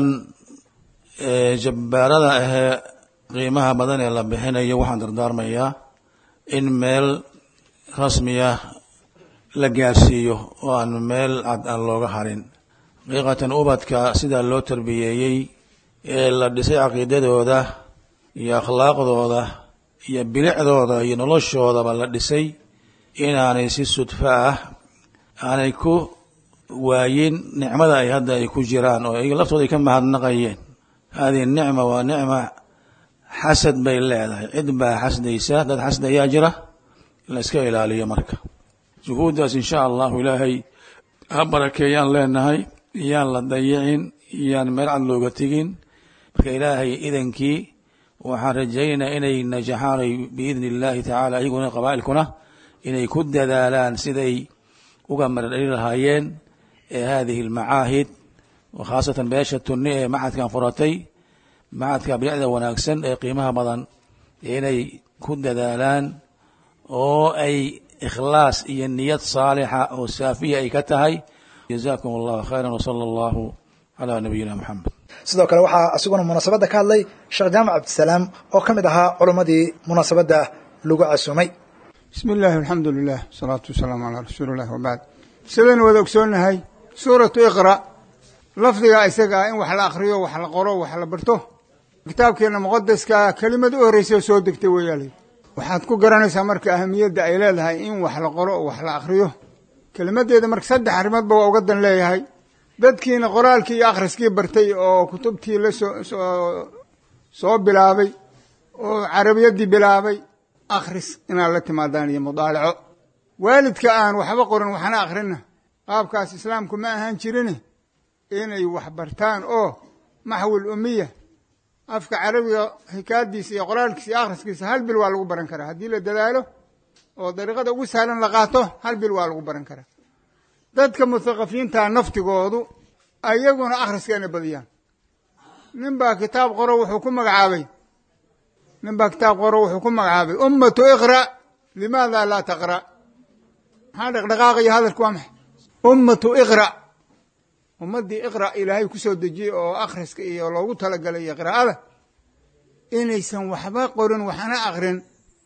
S7: ee jabbaarada ahee qiimaha badan ee la bixinayo waxaan dardaarmayaa in meel rasmiya la gaarsiiyo oo aan meel cad aan looga harin xaqiiqatan ubadka sidaa loo tarbiyeeyey ee la dhisay caqiidadooda iyo akhlaaqdooda iyo bilicdooda iyo noloshoodaba la dhisay inaanay si sudfo ah aanay ku waayin nicmada ay hadda ay ku jiraan oo iyaga laftooda ay ka mahadnaqayeen hadihi nicma waa nicma xasad bay leedahay cid baa xasdaysa dad xasd ayaa jira in la iska ilaaliyo marka juhuuddaas insha allahu ilaahay ha barakeeyaan leenahay iyaan la dayicin iyaan meel cad looga tegin marka ilaahay idankii waxaan rajaynaynaa inay najaxaanay biidni illaahi tacaala iyaguna qabaa'ilkuna inay ku dadaalaan siday uga maradhali lahaayeen ee hadihi almacaahid khaasatan beesha tunni ee macadkan furatay macadka bilicda wanaagsan ee qiimaha badan inay ku dadaalaan oo ay ikhlaas iyo niyad saalixa oo saafiya ay ka tahay jazakum allahu khayra wsala allahu calaa nabiyina moxamed
S2: sidoo kale waxaa isaguna munaasabadda ka hadlay sheekh jaamac cabdisalaam oo ka mid ahaa culimmadii munaasabadda lagu casuumay
S8: bismi illaahi alxamdu lilah wasalaatu wasalaamu calaa rasuuli illah wabacd sidaynu wada ogsoonnahay suuratu iqra lafdiga isaga ah in wax la akriyo wax la qoro wax la barto kitaabkeena muqadaska kelimad u horreysa soo degtay weeyaali waxaad ku garanaysaa marka ahamiyadda ay leedahay in wax la qoro oo wax la akriyo kelimadeeda marka saddex arrimoodba waa uga dan leeyahay dadkiina qoraalkii iyo akhriskii bartay oo kutubtii la soo soo soo bilaabay oo carabiyaddii bilaabay akhris inaad la timaadaan iyo mudaalaco waalidka aan waxba qorin waxna akhrina qaabkaas islaamku ma ahaan jirin inay wax bartaan oo maxwil umiya afka carabiga xikaadiisa iyo qoraalkiisa iyo akhriskiisa hal bil waa lagu baran karaa haddii la dadaalo oo dariiqada ugu sahlan la qaato hal bil waa lagu baran karaa dadka muthaqafiinta naftigoodu ayaguna akhriska inay badiyaan nin baa kitaab qoro wuxuu ku magacaabay nin baa kitaab qoro wuxuu ku magacaabay ummatu iqra limaada laa taqra maxaa dhaqdhaqaaqaya hadalku waa maxay ummatu iqra ummaddii iqra ilaahay ku soo dejiyey oo akhriska iyo loogu talagalay iyo qiraa'ada inaysan waxba qorin waxna akrin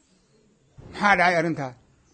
S8: maxaa dhacay arrintaas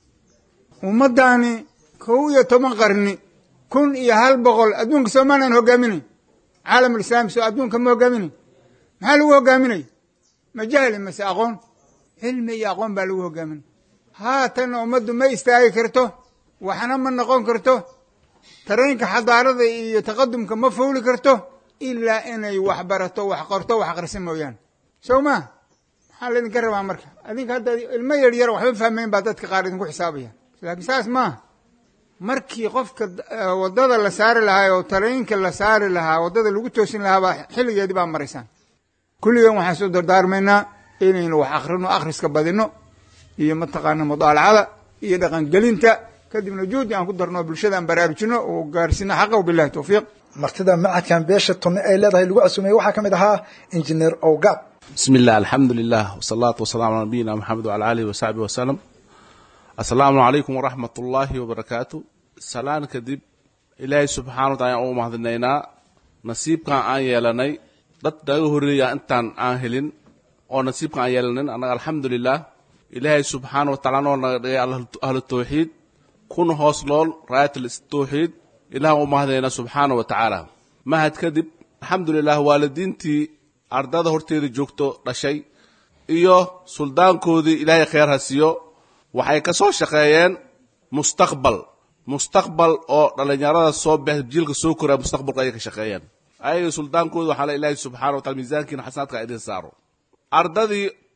S8: ummaddaani kow iyo toban qarni kun iyo hal boqol adduunka soomaanan hogaaminayn caalamulislaami soo adduunka ma hogaaminayn maxaa lagu hogaaminaya ma jahli mase aqoon cilmi iyo aqoon baa lagu hogaaminaya haatanna ummaddu ma istaagi karto waxna ma noqon karto tareenka xadaarada iyo taqadumka ma fuuli karto ilaa inay wax barato wax qorto wax akrisa mooyaane sow maa maxaa laydinka rabaa marka adinka hadda ilmo yar yar waxba fahmayn baa dadka qaar idinku xisaabaya laakiin saas maaha markii qofka waddada la saari lahaa oo tareenka la saari lahaa waddada lagu toosin lahaa baa xilligeedii baa maraysaan kulligan waxaan soo dardaarmaynaa inaynu wax akrino akhriska badino iyo mataqaana mudaalacada iyo dhaqangelinta kadibna juhdi aan ku darno bulshada aan baraarujino oo gaarsino xaqa bilahi towfiiq
S2: martida macadkan beesha tunni ay leedahay lagu casuumay waxaa ka mid ahaa injineer owgaab
S9: bismi illah alxamdu lilah wsalaatu wasalamu calaa nabiyina moxamed wala alihi wasaxbi wasalam assalaamu calaykum waraxmat ullaahi wabarakaatu salaan kadib ilaahay subxana wa taala ayaan ugu mahadinaynaa nasiibkan aan yeelanay dad naga horreeya intaan aan helin oo nasiibkan aan yeelanin annaga alxamdu lilah ilaahay subxaana wa taala noo naga dhigay ahlu tawxiid kuna hoos nool raayatul tawxiid ilahan u mahadinaynaa subxaana wa tacaala mahad kadib alxamdulilah waalidiintii ardada horteeda joogto dhashay iyo suldaankoodii ilaahay khayr ha siiyo waxay ka soo shaqeeyeen mustaqbal mustaqbal oo dhallinyarada soo bex jiilka soo koraya mustaqbalku ayay ka shaqeeyeen ayaga suldaankooda waxaa la ilaahay subxana wa taala miisaankiina xasanaadka idin saaro ardadii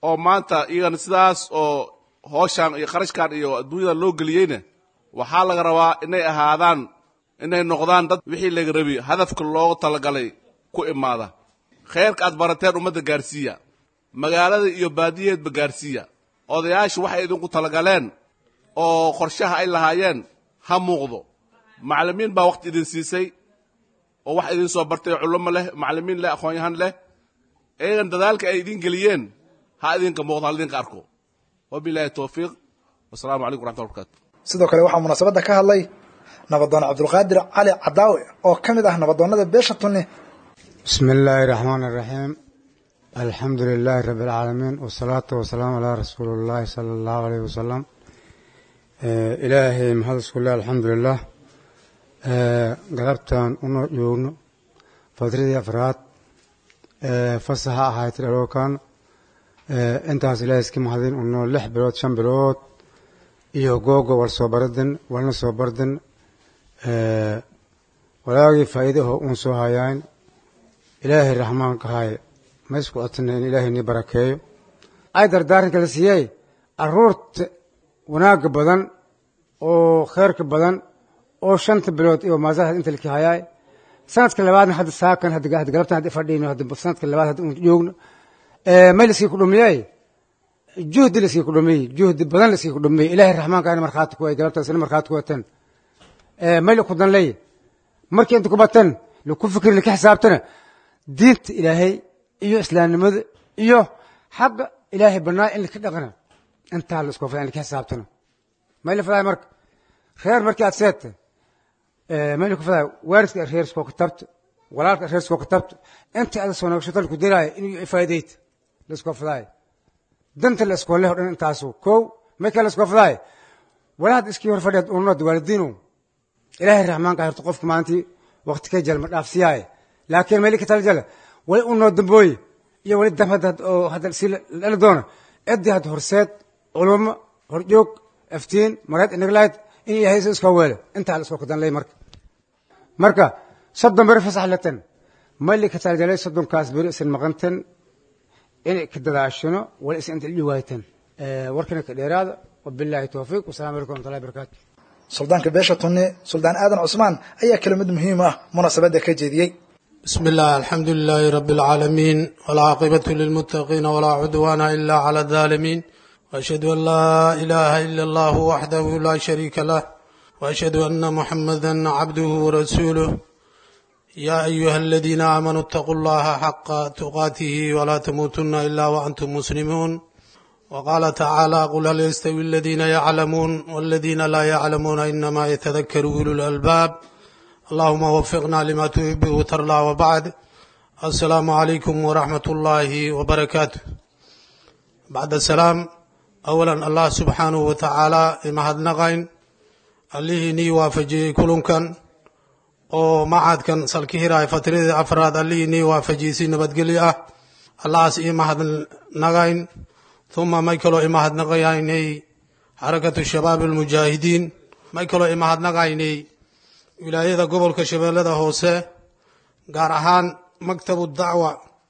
S9: oo maanta iyagana sidaas oo hooshaan iyo qarashkan iyo adduunyada loo geliyeyna waxaa laga rabaa inay ahaadaan inay noqdaan dad wixii laga rabi hadafka loogu talagalay ku imaada khayrka aad barateen ummadda gaarsiiya magaalada iyo baadiyaheedba gaarsiiya odayaashu waxay idinku talagaleen oo qorshaha ay lahaayeen ha muuqdo macallimiin baa wakhti idin siisay oo wax idin soo bartay culummo leh macallimiin leh aqoon-yahan leh iyagan dadaalka ay idin geliyeen ha idinka muuqdo ha idinka arko wabilaahi towfiiq wasalaamu calaykum raxmatulla barkatu
S2: sidoo kale waxaa munaasabadda ka hadlay nabadoon cabdulqaadir cali cadaawe oo ka mid ah nabadoonnada beesha tunni
S10: بسم الله الرحمن الرحيم الحمد لله رب العالمين والصلاة والسلام على رسول الله صلى الله عليه وسلم آه إلهي محمد الله الحمد لله آه قلبتان أنو يوغنو فترة أفراد آه فصحى أحايت الألوكان آه انتهاس إلهي اسكي محدين أنو لح بلوت شن بلوت iyo googo war soo baradin warna soo bardin walaagii faa'iidaho uun soo hayaan ilaahay raxmaanka haay ma isku codsanay in ilaahay nii barakeeyo ay dardaaranka la siiyey aruurta wanaagga badan oo khayrka badan oo shanta bilood iyo maasaha inta laki hayaay sanadka labaadna hadda saakan hadda galabtan hadda fadhiyno hadda sanadka labaad hadda un joogno may laskii ku dhumiyey juhdi laskii ku dhumiyey juhdi badan laskii ku dhumiyey ilaahay raxmaanka ayna markhaati ku way galabtaas ina markhaati ku watan may la ku danley markii inta ku batan laku fikri laka xisaabtana diinta ilaahay iyo islaamnimada iyo xagga ilaahay banaa in laka dhaqana intaa la isku fada in laka xisaabtana may la fadaay marka reer markii aad seeta may la ku fadaay waalidka reer iskoo ka tabta walaalka reer iskoo ka tabta inta ada soo naqshato laku diraayo inuu faa'idayt la iskoo fadaay danta la iskoo leh o dhan intaasu kow may kale la iskoo fadaay walaad iskii hor fadhiyaad unad waalidiinu ilaahay raxmaanka hirto qofka maalintii waqti ka jalma dhaafsiyaaye laakiin meli ka tala jala wali unoo dambooye iyo wali dam hadda oo hadda si dhali doona ciddii hadda horseed culummo horjoog aftiin mareed inaglayd in ilaahay si iskoo weelo intaa la iskoo kadanlay marka marka soddon beri fasax latan mali ka tala jalay soddonkaas beri isan maqantan inay ka dadaashino wali is inta dhiwaaytan warkana ka dheeraada wabilaahi towfiiq wasalamu alaikum waraxmatullahi barakatu
S2: suldaanka beesha tunni suldaan aadan cusmaan ayaa kelimad muhiim ah munaasabadda ka jeediyey
S4: بسم الله الحمد لله رب العالمين والعاقبة للمتقين ولا عدوان إلا على الظالمين وأشهد أن لا إله إلا الله وحده لا شريك له وأشهد أن محمدا عبده ورسوله يا أيها الذين آمنوا اتقوا الله حق تقاته ولا تموتن إلا وأنتم مسلمون وقال تعالى قل هل يستوي الذين يعلمون والذين لا يعلمون إنما يتذكر أولو الألباب اللهم وفقنا لما تحب وترضى وبعد السلام عليكم ورحمة الله وبركاته بعد السلام أولا الله سبحانه وتعالى إما هدنغين اللي ني وافجي كلنكن oo macadkan salkihiraay fatradii afraad allihii nii waafajiyey nabadgelyo ah allahaas ii mahadnagayn uma may kaloo imahadnaqayaynay xarakatu shabaab almujaahidiin may kaloo imahadnaqaynay wilaayada gobolka shabeellada hoose gaar ahaan maktabu dacwa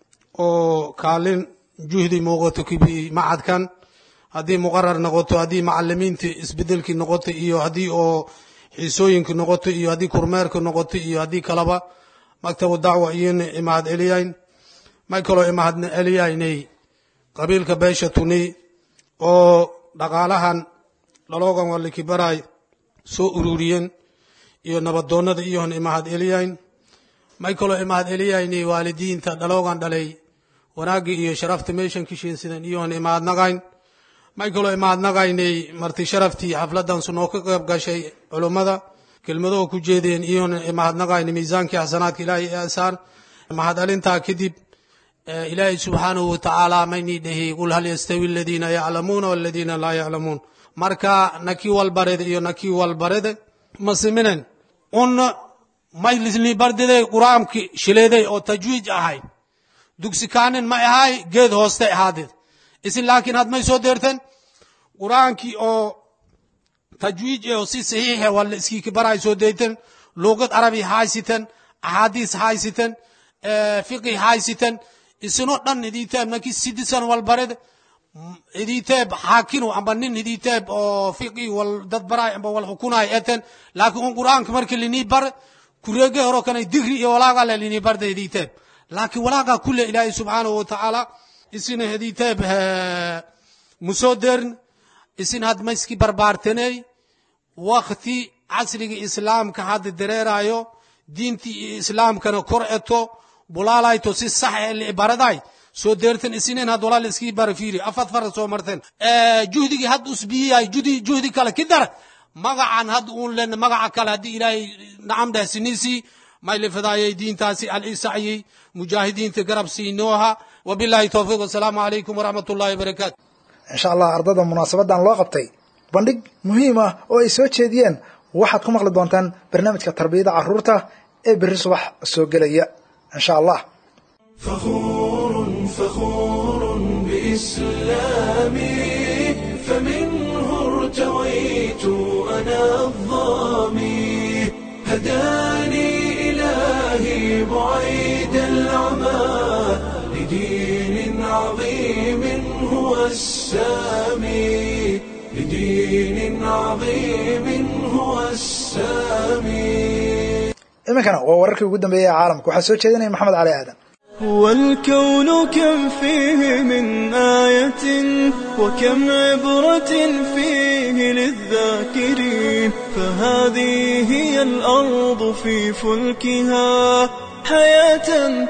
S4: oo kaalin juhdi muuqato kibi macadkan haddii muqarar noqoto haddii macalimiintii isbedelkii noqoto iyo haddii oo xiisooyinka noqoto iyo haddii kurmeerka noqoto iyo haddii kaleba maktabu dacwa iyona imahad celiyayn may kaloo imahad celiyaynay qabiilka beesha tuni oo dhaqaalahan dhaloogan walikibaray soo ururiyeen iyo nabadoonnada iyohon imahad celiyayn may kaloo imahad celiyaynay waalidiinta dhaloogan dhalay wanaaggii iyo sharafta meeshan kishiinsidan iyohon imahadnaqayn may kaloo imahadnaqaynay marti sharaftii xafladan sunoo ka qayb gashay culummada kelmadoo ku jeedeen iyoon imahadnaqaynay miisaankii xasanaadka ilaahay ee asaan mahad alintaa kadib ilaahay subxaanahu watacaala maynii dhahi qul hal yastawi aladiina yaclamuuna waladiina laa yaclamuun marka nakii walbarede iyo nakii walbarede masiminen un maylisni bardide quraamki shileeday oo tajwiij ahayn dugsi kaanin ma ahay geed hooste ahaaded isin laakiin had may soo deerteen qur'aankii oo tajwiij oo si saxiixe wala iskiiki baray soo deyten luuqad carabi haysiten axaadiis haysiten fiqi haysiten isinoo dhan idiiteen markii sidisan walbared
S11: iditeeb xaakinu amba nin iditeeb oo fiqi wal dad baraay amba wal xukunaay eten laakiin un qur'aanka marka linii bar kurege horo kanay digri iyo walaaga le linii barda iditeeb laakiin walaaga kule ilaahay subxaanahu watacaala isina iditeeb musoo derin isin had mayski barbaarteney wakti casriga islaamka hadda dareerayo diintii islaamkana kor eto bulaalayto si sax ee liibaraday soo deertan isinen had walaal iskii bara fiiri afad fara soo marteen juhdigii had usbiyay judi juhdi kale ki dar magacan had uun len magaca kale haddii ilaahay nacam dheh sinisi may lifadaayay diintaasi alisacyey mujaahidiinta garab siinooha wabillahi towfiiq wasalaamu calaykum waraxmat ullahi wabarakaatu
S2: insha allah ardada munaasabadan loo qabtay bandhig muhiim ah oo ay soo jeediyeen waxaad ku maqli doontaan barnaamijka tarbiyada caruurta ee berri subax soo gelaya insha allah
S1: فخور فخور بإسلامي فمنه ارتويت أنا الظامي هداني إلهي بعيد العمى لدين عظيم هو السامي لدين عظيم هو السامي
S2: iminkana waa wararkii ugu dambeeyey ee caalamka waxaa soo jeedinaya maxamed cali aadan
S12: والكون كم فيه من آية وكم عبرة فيه للذاكرين فهذه هي الأرض في فلكها حياة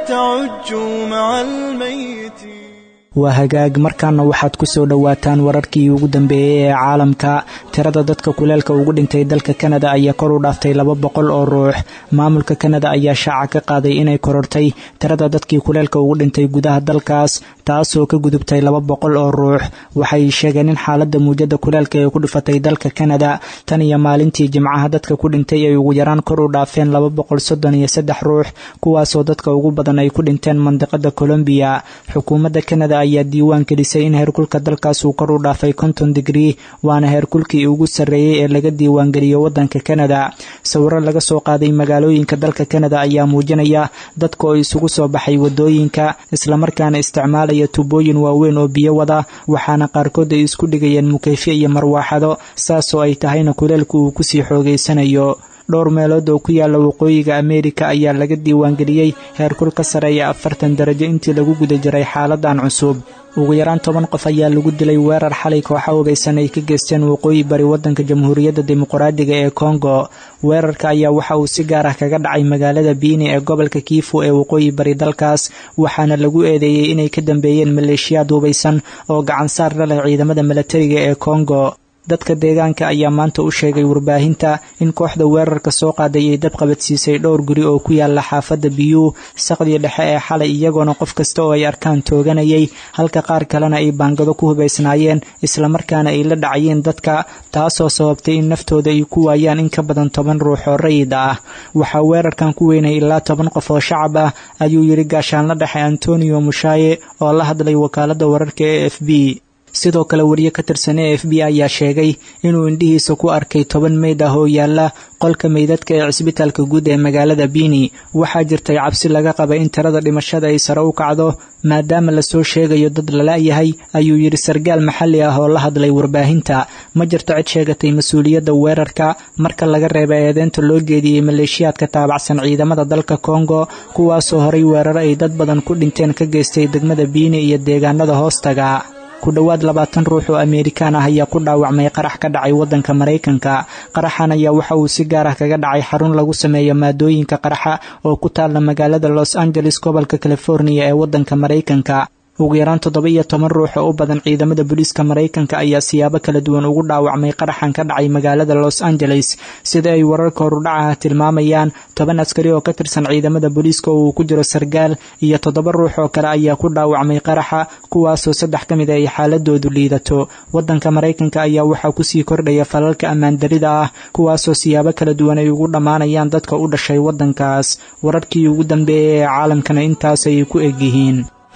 S12: تعج مع الميت
S13: waa hagaag markaana waxaad ku soo dhowaataan wararkii ugu dambeeyey ee caalamka tirada dadka kuleelka ugu dhintay dalka kanada ayaa kor u dhaaftay laba boqol oo ruux maamulka kanada ayaa shaaca ka qaaday inay korortay tirada dadkii kuleelka ugu dhintay gudaha dalkaas taasoo ka gudubtay laba boqol oo ruux waxay sheegeen in xaalada muujada kuleelka ee ku dhifatay dalka kanada tan iyo maalintii jimcaha dadka ku dhintay ay ugu yaraan kor u dhaafeen laba boqol soddon iyo saddex ruux kuwaasoo dadka ugu badan ay ku dhinteen mandiqada colombiya xukuumadda kanada ayaa diiwaan gelisay in heerkulka dalkaas uu kor u dhaafay konton digrii waana heerkulkii ugu sarreeyey ee laga diiwaangeliyo waddanka kanada sawiro laga soo qaaday magaalooyinka dalka kanada ayaa muujinaya dadka oo isugu soo baxay wadooyinka islamarkaana isticmaalaya tubooyin waaweyn oo biyo wada waxaana qaarkood ay isku dhigayeen mukeyfyo iyo marwaaxado saasoo ay tahayna kuleelku uu kusii xoogeysanayo dhowr meelood oo ku yaala waqooyiga ameerika ayaa laga diiwaangeliyey heerkul ka sareeya afartan darajo intii lagu guda jiray xaaladan cusub ugu yaraan toban qof ayaa lagu dilay weerar xalay kooxa hubeysan ay ka geysteen waqooyi bari waddanka jamhuuriyadda dimuqraadiga ee kongo weerarka ayaa waxa uu si gaar ah kaga dhacay magaalada biini ee gobolka kiifu ee waqooyi bari dalkaas waxaana lagu eedeeyey inay ka dambeeyeen maleeshiyaad hubeysan oo gacansaar la leh ciidamada milatariga ee kongo dadka deegaanka ayaa maanta u sheegay warbaahinta in kooxda weerarka soo qaaday ay dab qabadsiisay dhowr guri oo ku yaala xaafadda biyuu saqdii dhexe ee xalay iyagoona qof kasta oo ay arkaan tooganayay halka qaar kalena ay baangado ku hubaysnaayeen islamarkaana ay la dhacayeen dadka taasoo sababtay in naftooda ay ku waayaan in ka badan toban ruux oo rayid ah waxaa weerarkan ku weynay ilaa toban qof oo shacab ah ayuu yidhi gaashaanla dhexe antonio mushaaye oo la hadlay wakaaladda wararka e f b sidoo kale wariye ka tirsan e f b ayaa sheegay inuu indhihiisa ku arkay toban meyd ah oo yaala qolka meydadka ee cisbitaalka guud ee magaalada biini waxaa jirtay cabsi laga qaba in tirada dhimashada ay sare u kacdo maadaama lasoo sheegayo dad lala-yahay ayuu yidhi sargaal maxalli ah oo la hadlay warbaahinta ma jirto cid sheegatay mas-uuliyadda weerarka marka laga reeba eedeynta loo jeediyey maleeshiyaadka taabacsan ciidamada dalka kongo kuwaasoo horay weeraro ay dad badan ku dhinteen ka geystay degmada biini iyo deegaanada hoostaga ku dhowaad labaatan ruux oo ameerikaan ah ayaa ku dhaawacmay qarax ka dhacay waddanka maraykanka qaraxan ayaa waxa uu si gaar ah kaga dhacay xarun lagu sameeyo maadooyinka qaraxa oo ku taalla magaalada los angeles gobolka californiya ee waddanka maraykanka ugu yaraan toddoba iyo toban ruux oo u badan ciidamada booliiska maraykanka ayaa siyaabo kala duwan ugu dhaawacmay qaraxan ka dhacay magaalada los angeles sida ay wararka horudhacaha tilmaamayaan toban askari oo ka tirsan ciidamada booliiska oo uu ku jiro sargaal iyo toddoba ruux oo kale ayaa ku dhaawacmay qaraxa kuwaasoo saddex ka mid a ay xaaladoodu liidato waddanka maraykanka ayaa waxaa kusii kordhaya falalka ammaandarida ah kuwaasoo siyaabo kala duwan ay ugu dhammaanayaan dadka u dhashay waddankaas wararkii ugu dambeeyay ee caalamkana intaas ayay ku egyihiin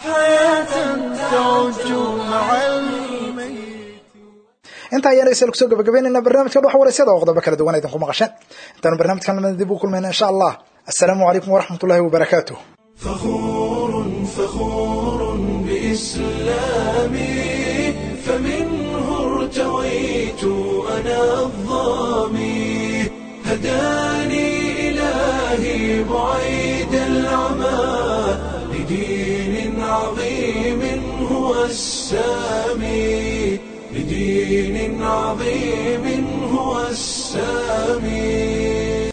S2: intaa ayaan dhegeystayaal kusoo gabagabeynayna barnaamijka dhox waraysyada oo qodobo kala duwan idinku maqasheen intaanu barnaamijkan lamada dib u kulmayna insha allah assalaamu calaykum waraxmat ullahi wabarakaatuh
S1: فخور فخور بإسلامي فمنه ارتويت أنا الظامي هداني إلهي بعيد العمى لدين عظيم هو السامي لدين عظيم